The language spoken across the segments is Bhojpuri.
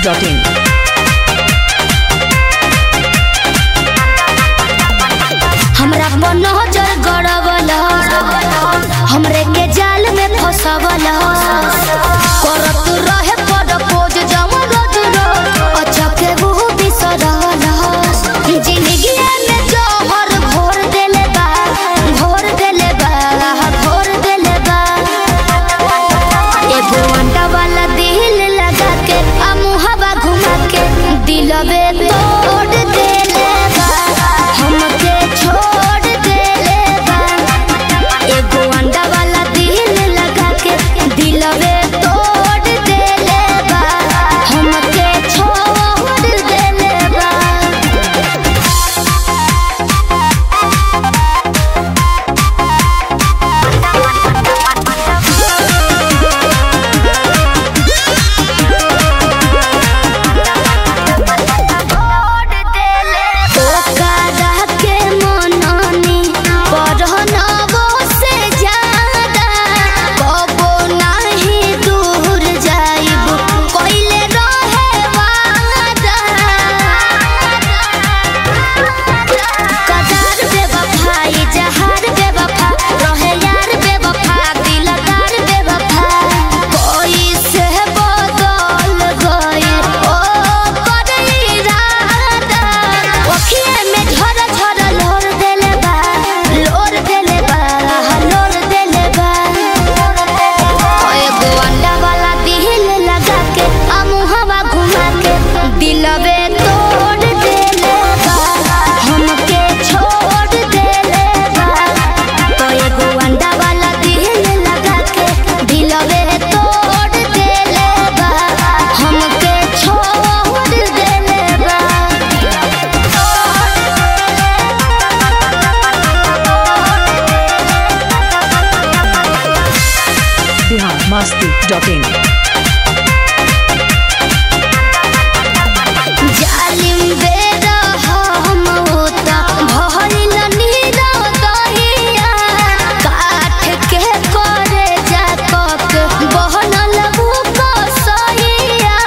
masti.in. हमरा पर नजर गड़बल हमरे के जाल में फसवल करत रहे प्रपोज जवन रोज रोज अच्छा के वो बिसरवल जिंदगी में जहर घोर देले बा घोर देले बा घोर देले बा एगो अंडा वाला दिल लगा के आ मुहवा घुमा के दिलवे तोड़ देले बा हमके छोड़ देले बा एगो अंडा वाला दिल लगा के दिलवे तोड़ देले बा हमके छोड़ देले बा ओकरा के मननी पढ़नबो से ज्यादा कबो नाही दूर जाइब कइले रहे वादा कदार बेवफाई जहार बेवफा रहे यार बेवफा दिलदार बेवफा कोई से बदल गई ओ कर इरादा ओखिए में झर झर लोर देले बा लोर देले बा लोर देले बा एगो अंडा वाला दिल लगा के आ मुहवा घुमा के दिलवे तोड़ देले बा हमके छोड़ देले बा तो एगो अंडा वाला दिल लगा के दिलवे तोड़ देले बा हमके छोड़ देले बा Bihar masti.in. जालिम बेरा हम होता भइल नीरा दहिया काठ के करे जा कक बहनल कसैया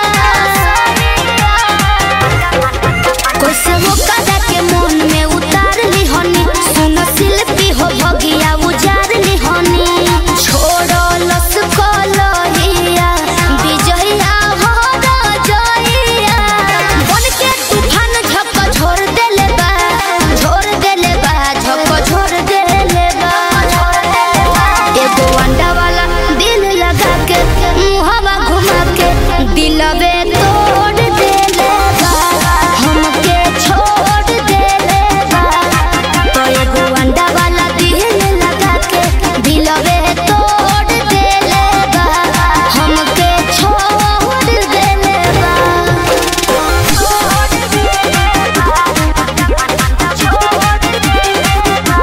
कैसे वो कदा के मन में उतार ली हनी सुन शिल्पी हो भगिया उजार ली हनी छोड़ो लस कलहिया विजया हो जइया बन के तूफान झक छोड़ देले बा छोड़ देले बा झक छोड़ देले बा एगो अंडा वाला दिल लगा के मुहवा घुमा के दिलवे तोड़ देले बा हमके छोड़ देले बा तो एगो अंडा वाला दिल लगा के दिलवे तोड़ देले बा हमके छोड़ देले बा छोड़ देले बा छोड़ देले बा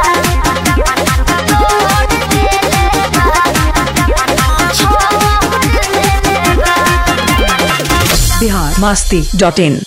छोड़ देले बा छोड़ देले बा Bihar masti.in.